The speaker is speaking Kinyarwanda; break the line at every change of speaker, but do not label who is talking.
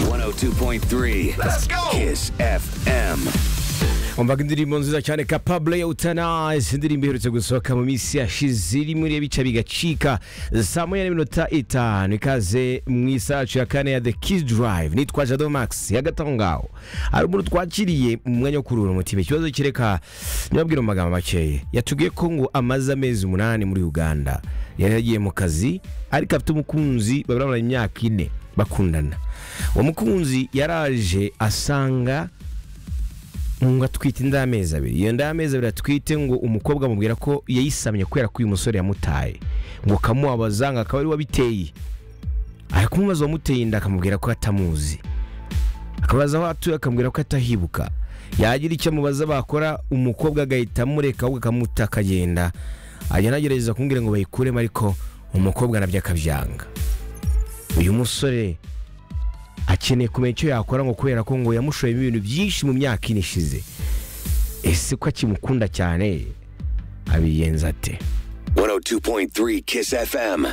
102.3 Let's go Kiss FM
wumvaga indirimbo nziza cyane kapabule ya utanayizi indirimbo iherutse gusohoka mu minsi yashize iri muri bica bigacika saa moya n'iminota itanu ikaze mu isacu ya kane ya the kiss drive nitwa jado max y'agataho ngaho hari umuntu twakiriye mu mwanya wo kuruhura umutima ikibazo kereka ntibabwire mu magambo makeya yatubwiye ko ngo amaze amezi umunani muri uganda yari yagiye mu kazi ariko afite umukunzi bari bamaranye imyaka ine bakundana uwo mukunzi yaraje asanga ngo atwite inda y'amezi abiri iyo nda y'amezi abiri atwite ngo umukobwa amubwira ko yayisamye kubera ko uyu musore yamutaye ngo kamubaza ngo akaba ari we wabiteye ari kumubaza uwamuteye inda akamubwira ko atamuzi akabaza aho atuye akamubwira ko atahibuka yagira icyo amubaza bakora umukobwa agahita amureka ahubwo akamuta akagenda ajya anagerageza kumubwira ngo bayikuremo ariko umukobwa nabyo akabyanga uyu musore akeneye kumenya icyo yakora ngo kubera ko ngo yamushoyemo ibintu byinshi mu myaka ine ishize ese ko akimukunda cyane abiyenza ate
102.3 Kiss FM